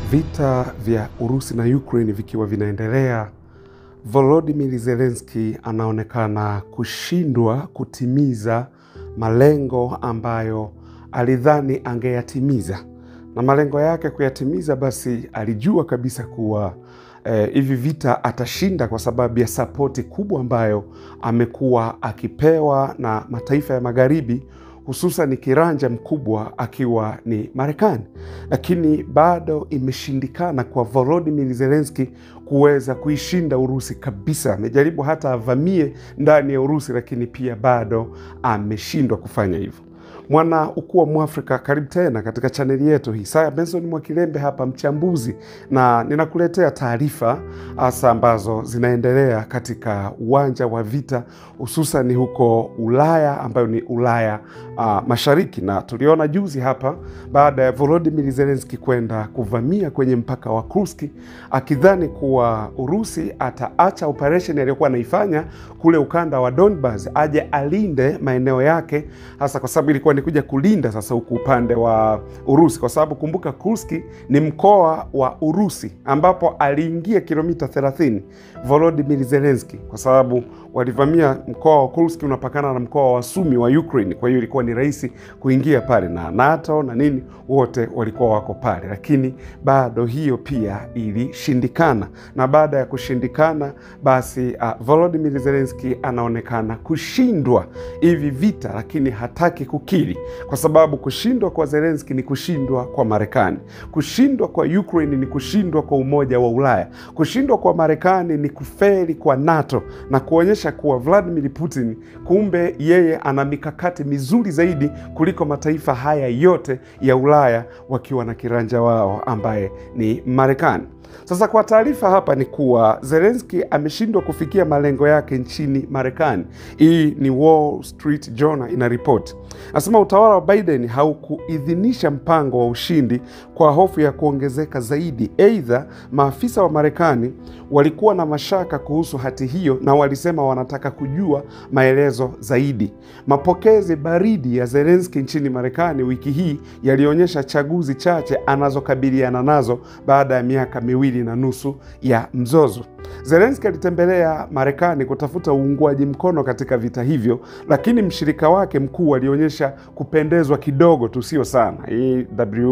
Vita vya Urusi na Ukraine vikiwa vinaendelea, Volodymyr Zelensky anaonekana kushindwa kutimiza malengo ambayo alidhani angeyatimiza, na malengo yake kuyatimiza, basi alijua kabisa kuwa eh, hivi vita atashinda kwa sababu ya sapoti kubwa ambayo amekuwa akipewa na mataifa ya Magharibi hususan kiranja mkubwa akiwa ni Marekani, lakini bado imeshindikana kwa Volodymyr Zelensky kuweza kuishinda Urusi kabisa. Amejaribu hata avamie ndani ya Urusi, lakini pia bado ameshindwa kufanya hivyo. Mwana ukuu wa Mwafrika, karibu tena katika chaneli yetu hii. Saya Benson Mwakilembe hapa, mchambuzi, na ninakuletea taarifa hasa ambazo zinaendelea katika uwanja wa vita, hususan huko Ulaya ambayo ni Ulaya uh, Mashariki, na tuliona juzi hapa baada ya Volodymyr Zelensky kwenda kuvamia kwenye mpaka wa Kursk akidhani kuwa Urusi ataacha operesheni aliyokuwa anaifanya kule ukanda wa Donbas aje alinde maeneo yake, hasa kwa sababu ilikuwa ni kuja kulinda sasa huku upande wa Urusi, kwa sababu kumbuka, Kursk ni mkoa wa Urusi ambapo aliingia kilomita 30 Volodymyr Zelensky, kwa sababu walivamia mkoa wa Kursk unapakana na mkoa wa Sumi wa Ukraine. Kwa hiyo ilikuwa ni rahisi kuingia pale, na NATO na nini wote walikuwa wako pale, lakini bado hiyo pia ilishindikana, na baada ya kushindikana, basi uh, Volodymyr Zelensky anaonekana kushindwa hivi vita, lakini hataki kukiri kwa sababu kushindwa kwa Zelensky ni kushindwa kwa Marekani, kushindwa kwa Ukraine ni kushindwa kwa Umoja wa Ulaya, kushindwa kwa Marekani ni kufeli kwa NATO na kuonyesha kuwa Vladimir Putin kumbe yeye ana mikakati mizuri zaidi kuliko mataifa haya yote ya Ulaya wakiwa na kiranja wao ambaye ni Marekani. Sasa kwa taarifa hapa ni kuwa Zelensky ameshindwa kufikia malengo yake nchini Marekani. Hii ni Wall Street Journal inaripoti, nasema utawala wa Biden haukuidhinisha mpango wa ushindi kwa hofu ya kuongezeka zaidi. Aidha, maafisa wa Marekani walikuwa na mashaka kuhusu hati hiyo na walisema wanataka kujua maelezo zaidi. Mapokezi baridi ya Zelensky nchini Marekani wiki hii yalionyesha chaguzi chache anazokabiliana nazo baada ya miaka miwili na nusu ya mzozo. Zelensky alitembelea Marekani kutafuta uungwaji mkono katika vita hivyo, lakini mshirika wake mkuu alionyesha kupendezwa kidogo tu, sio sana. Hii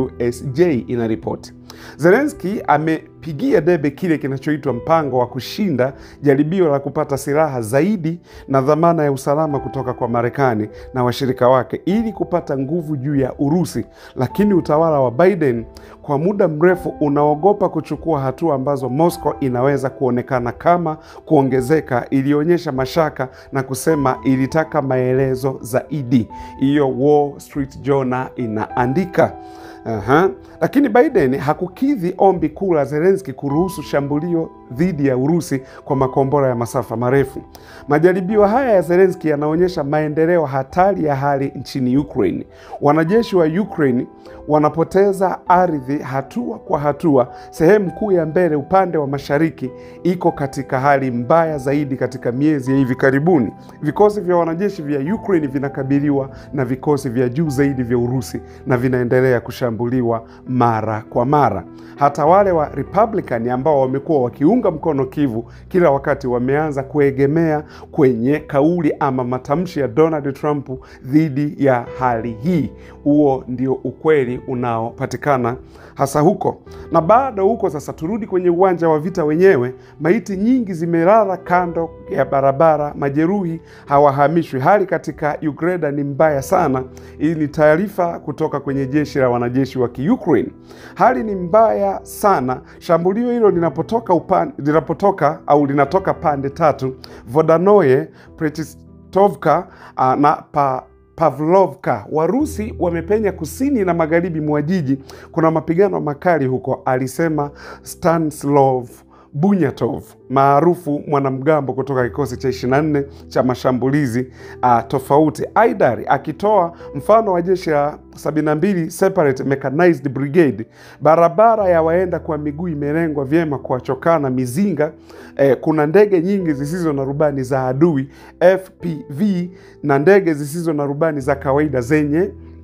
WSJ inaripoti. Zelensky amepigia debe kile kinachoitwa mpango wa kushinda jaribio la kupata silaha zaidi na dhamana ya usalama kutoka kwa Marekani na washirika wake ili kupata nguvu juu ya Urusi, lakini utawala wa Biden kwa muda mrefu unaogopa kuchukua hatua ambazo Moscow inaweza kuonekana kama kuongezeka. Ilionyesha mashaka na kusema ilitaka maelezo zaidi. Hiyo Wall Street Journal inaandika. Aha. Lakini Biden hakukidhi ombi kuu la Zelensky kuruhusu shambulio dhidi ya Urusi kwa makombora ya masafa marefu. Majaribio haya ya Zelensky yanaonyesha maendeleo hatari ya hali nchini Ukraine. Wanajeshi wa Ukraine wanapoteza ardhi hatua kwa hatua. Sehemu kuu ya mbele upande wa mashariki iko katika hali mbaya zaidi katika miezi ya hivi karibuni. Vikosi vya wanajeshi vya Ukraine vinakabiliwa na vikosi vya juu zaidi vya Urusi na vinaendelea kushambuliwa mara kwa mara. Hata wale wa Republican ambao wamekuwa wakiunga mkono Kivu kila wakati wameanza kuegemea kwenye kauli ama matamshi ya Donald Trump dhidi ya hali hii. Huo ndio ukweli unaopatikana hasa huko na bado huko. Sasa turudi kwenye uwanja wa vita wenyewe. Maiti nyingi zimelala kando ya barabara, majeruhi hawahamishwi. Hali katika Ukraine ni mbaya sana. Hii ni taarifa kutoka kwenye jeshi la wanajeshi wa Kiukraine. Hali ni mbaya sana. Shambulio hilo linapotoka upan, linapotoka au linatoka pande tatu: Vodanoye, Prechestovka uh, na pa Pavlovka. Warusi wamepenya kusini na magharibi mwa jiji. Kuna mapigano makali huko, alisema Stanislav Bunyatov maarufu mwanamgambo kutoka kikosi cha 24 cha mashambulizi uh, tofauti. Aidari akitoa mfano wa jeshi la 72 Separate Mechanized Brigade. Barabara ya waenda kwa miguu imelengwa vyema kuwachokana mizinga. Eh, kuna ndege nyingi zisizo na rubani za adui FPV na ndege zisizo na rubani za kawaida zenye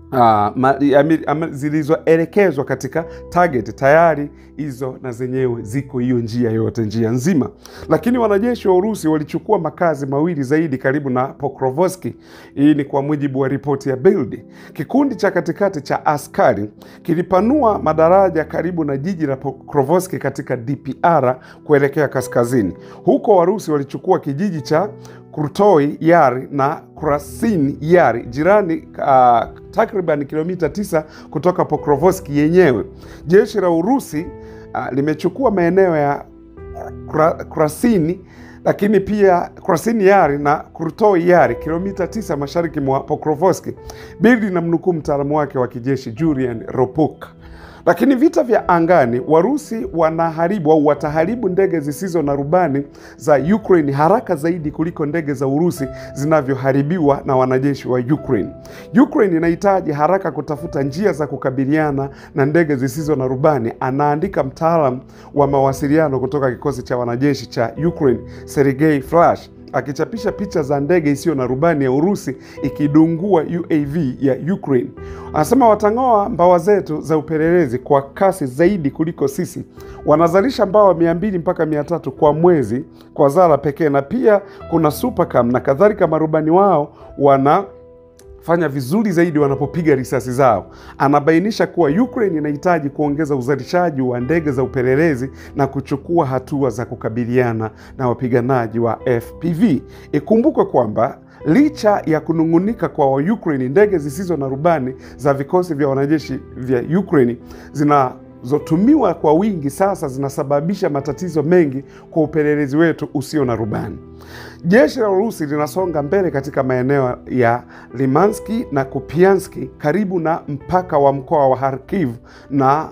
uh, zilizoelekezwa katika target tayari hizo na zenyewe ziko hiyo njia yote njia nzima, lakini wanajeshi wa Urusi walichukua makazi mawili zaidi karibu na Pokrovsk. Hii ni kwa mujibu wa ripoti ya Bild. Kikundi cha katikati cha askari kilipanua madaraja karibu na jiji la Pokrovsk katika DPR kuelekea kaskazini. Huko Warusi walichukua kijiji cha Krutoi Yari na Krasin Yari jirani, uh, takriban kilomita 9 kutoka Pokrovsk yenyewe. Jeshi la Urusi uh, limechukua maeneo ya Krasini lakini pia Krasini Yari na Krutoi Yari kilomita 9 mashariki mwa Pokrovsk. Bili na mnukuu mtaalamu wake wa kijeshi Julian Ropuk. Lakini vita vya angani, Warusi wanaharibu au wataharibu ndege zisizo na rubani za Ukraine haraka zaidi kuliko ndege za Urusi zinavyoharibiwa na wanajeshi wa Ukraine. Ukraine inahitaji haraka kutafuta njia za kukabiliana na ndege zisizo na rubani, anaandika mtaalam wa mawasiliano kutoka kikosi cha wanajeshi cha Ukraine Sergei Flash akichapisha picha za ndege isiyo na rubani ya Urusi ikidungua UAV ya Ukraine. Anasema watang'oa mbawa zetu za upelelezi kwa kasi zaidi kuliko sisi. Wanazalisha mbawa mia mbili mpaka mia tatu kwa mwezi kwa Zara pekee, na pia kuna Supercam na kadhalika. Marubani wao wana fanya vizuri zaidi wanapopiga risasi zao. Anabainisha kuwa Ukraine inahitaji kuongeza uzalishaji wa ndege za upelelezi na kuchukua hatua za kukabiliana na wapiganaji wa FPV. Ikumbukwe kwamba licha ya kunung'unika kwa Waukraini, ndege zisizo na rubani za vikosi vya wanajeshi vya Ukraine zina zotumiwa kwa wingi sasa zinasababisha matatizo mengi kwa upelelezi wetu usio na rubani. Jeshi la Urusi linasonga mbele katika maeneo ya Limanski na Kupianski karibu na mpaka wa mkoa wa Kharkiv na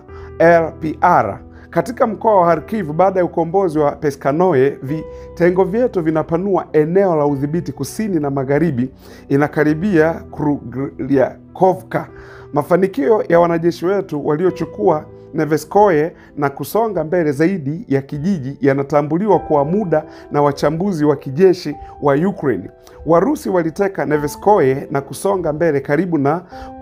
LPR. Katika mkoa wa Kharkiv, baada ya ukombozi wa Peskanoe, vitengo vyetu vinapanua eneo la udhibiti kusini na magharibi, inakaribia Kruglykovka. Mafanikio ya wanajeshi wetu waliochukua Neveskoye na kusonga mbele zaidi ya kijiji yanatambuliwa kwa muda na wachambuzi wa kijeshi wa Ukraine. Warusi waliteka Neveskoye na kusonga mbele karibu na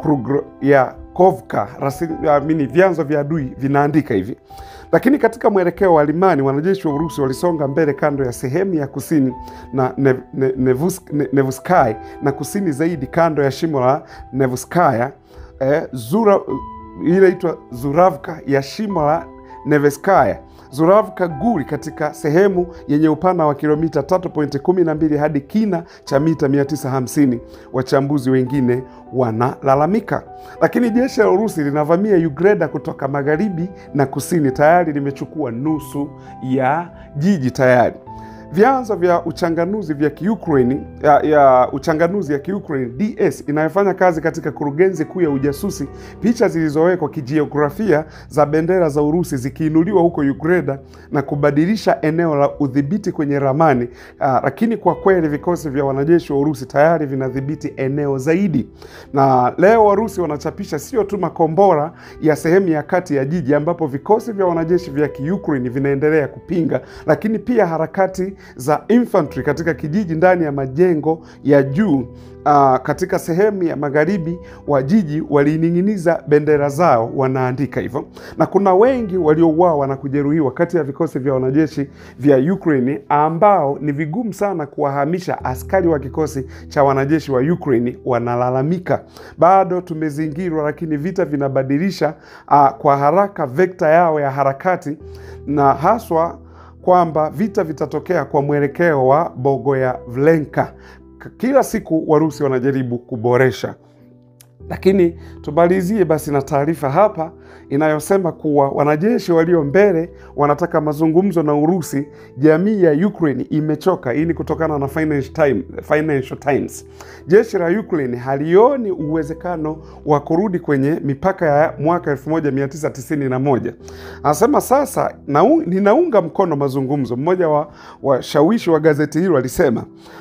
Krugyakovka, rasmi vyanzo vya adui vinaandika hivi. Lakini katika mwelekeo wa Limani, wanajeshi wa Urusi walisonga mbele kando ya sehemu ya kusini na ne, ne, Nevusk, ne, Nevuskaya na kusini zaidi kando ya shimo la Nevuskaya eh, Zura hii inaitwa Zuravka ya shimo la Neveskaya, Zuravka Guri, katika sehemu yenye upana wa kilomita 3.12 hadi kina cha mita 950. Wachambuzi wengine wanalalamika, lakini jeshi la Urusi linavamia Ugreda kutoka magharibi na kusini, tayari limechukua nusu ya jiji tayari. Vyanzo vya uchanganuzi vya Kiukraini ya, ya uchanganuzi ya Kiukraini DS inayofanya kazi katika kurugenzi kuu ya ujasusi, picha zilizowekwa kijiografia za bendera za Urusi zikiinuliwa huko Ugreda na kubadilisha eneo la udhibiti kwenye ramani. Uh, lakini kwa kweli vikosi vya wanajeshi wa Urusi tayari vinadhibiti eneo zaidi, na leo Warusi wanachapisha sio tu makombora ya sehemu ya kati ya jiji ambapo vikosi vya wanajeshi vya Kiukraini vinaendelea kupinga, lakini pia harakati za infantry katika kijiji ndani ya majengo ya juu. Uh, katika sehemu ya magharibi wa jiji walining'iniza bendera zao, wanaandika hivyo, na kuna wengi waliouawa na kujeruhiwa kati ya vikosi vya wanajeshi vya Ukraine ambao ni vigumu sana kuwahamisha. Askari wa kikosi cha wanajeshi wa Ukraine wanalalamika, bado tumezingirwa, lakini vita vinabadilisha uh, kwa haraka vekta yao ya harakati na haswa kwamba vita vitatokea kwa mwelekeo wa Bogoyavlenka. Kila siku Warusi wanajaribu kuboresha, lakini tumalizie basi na taarifa hapa inayosema kuwa wanajeshi walio mbele wanataka mazungumzo na Urusi. Jamii ya Ukraine imechoka. Hii ni kutokana na Financial Times, Financial Times. Jeshi la Ukraine halioni uwezekano wa kurudi kwenye mipaka ya mwaka 1991. Anasema sasa nau, ninaunga mkono mazungumzo. Mmoja wa washawishi wa gazeti hilo alisema,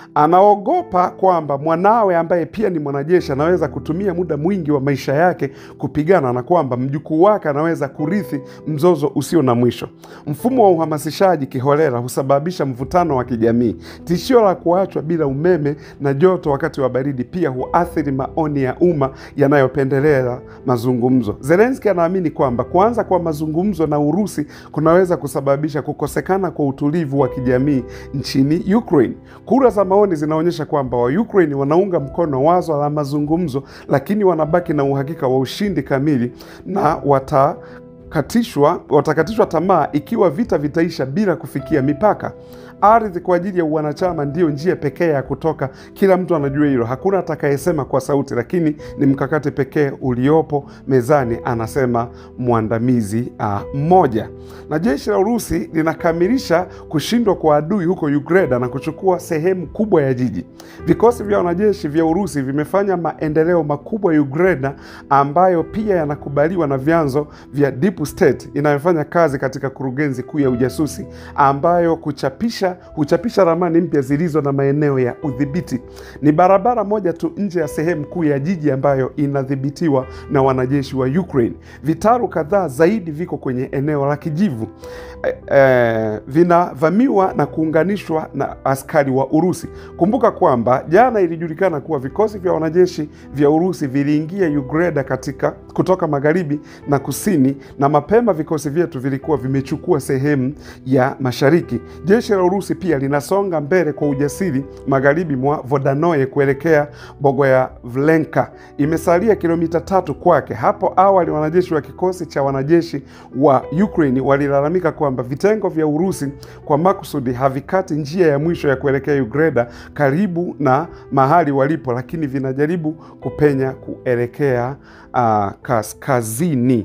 anaogopa kwamba mwanawe ambaye pia ni mwanajeshi anaweza kutumia muda mwingi wa maisha yake kupigana na kwamba mjukuu wake anaweza kurithi mzozo usio na mwisho. Mfumo wa uhamasishaji kiholela husababisha mvutano wa kijamii. Tishio la kuachwa bila umeme na joto wakati wa baridi pia huathiri maoni ya umma yanayopendelea mazungumzo. Zelenski anaamini kwamba kuanza kwa mazungumzo na Urusi kunaweza kusababisha kukosekana kwa utulivu wa kijamii nchini Ukraine. Kura za maoni zinaonyesha kwamba wa Ukraine wanaunga mkono wazo la mazungumzo, lakini wanabaki na uhakika wa ushindi kamili na wata katishwa watakatishwa tamaa ikiwa vita vitaisha bila kufikia mipaka. Ardhi kwa ajili ya uwanachama ndiyo njia pekee ya kutoka. Kila mtu anajua hilo, hakuna atakayesema kwa sauti, lakini ni mkakati pekee uliopo mezani, anasema mwandamizi mmoja. Na jeshi la Urusi linakamilisha kushindwa kwa adui huko Ugreda na kuchukua sehemu kubwa ya jiji. Vikosi vya wanajeshi vya Urusi vimefanya maendeleo makubwa Ugreda, ambayo pia yanakubaliwa na vyanzo vya Deep State inayofanya kazi katika kurugenzi kuu ya ujasusi ambayo kuchapisha huchapisha ramani mpya zilizo na maeneo ya udhibiti. Ni barabara moja tu nje ya sehemu kuu ya jiji ambayo inadhibitiwa na wanajeshi wa Ukraine. Vitaru kadhaa zaidi viko kwenye eneo la kijivu e, e, vinavamiwa na kuunganishwa na askari wa Urusi. Kumbuka kwamba jana ilijulikana kuwa vikosi vya wanajeshi vya Urusi viliingia Ugreda katika kutoka magharibi na kusini, na mapema vikosi vyetu vilikuwa vimechukua sehemu ya mashariki. Jeshi la Urusi pia linasonga mbele kwa ujasiri magharibi mwa Vodanoye kuelekea Bogoyavlenka. Imesalia kilomita tatu kwake. Hapo awali wanajeshi wa kikosi cha wanajeshi wa Ukraine walilalamika kwamba vitengo vya Urusi kwa makusudi havikati njia ya mwisho ya kuelekea Ugreda karibu na mahali walipo, lakini vinajaribu kupenya kuelekea uh, kaskazini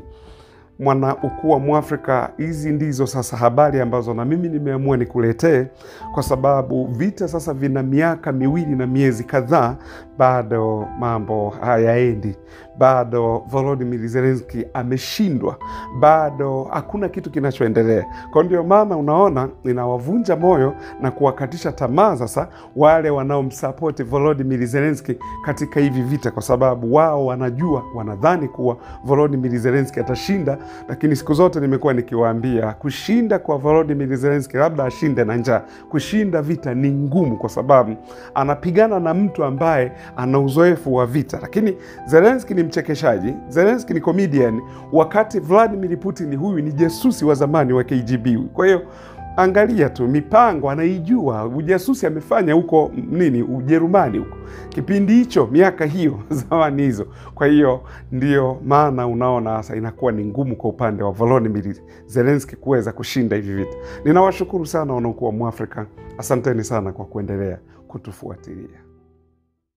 mwana ukuu wa Mwafrika. Hizi ndizo sasa habari ambazo na mimi nimeamua nikuletee, kwa sababu vita sasa vina miaka miwili na miezi kadhaa, bado mambo hayaendi, bado Volodymyr Zelensky ameshindwa, bado hakuna kitu kinachoendelea. Kwa ndio maana unaona inawavunja moyo na kuwakatisha tamaa sasa wale wanaomsapoti Volodymyr Zelensky katika hivi vita, kwa sababu wao wanajua, wanadhani kuwa Volodymyr Zelensky atashinda lakini siku zote nimekuwa nikiwaambia kushinda kwa Volodymyr Zelensky, labda ashinde na njaa. Kushinda vita ni ngumu, kwa sababu anapigana na mtu ambaye ana uzoefu wa vita. Lakini Zelensky ni mchekeshaji, Zelensky ni comedian, wakati Vladimir Putin huyu ni jasusi wa zamani wa KGB. Kwa hiyo angalia tu mipango anaijua, ujasusi amefanya huko nini Ujerumani huko kipindi hicho, miaka hiyo zamani hizo. Kwa hiyo ndio maana unaona sasa inakuwa ni ngumu kwa upande wa Volodymyr Zelensky kuweza kushinda hivi vita. Ninawashukuru sana wanaokuwa Mwafrika, asanteni sana kwa kuendelea kutufuatilia.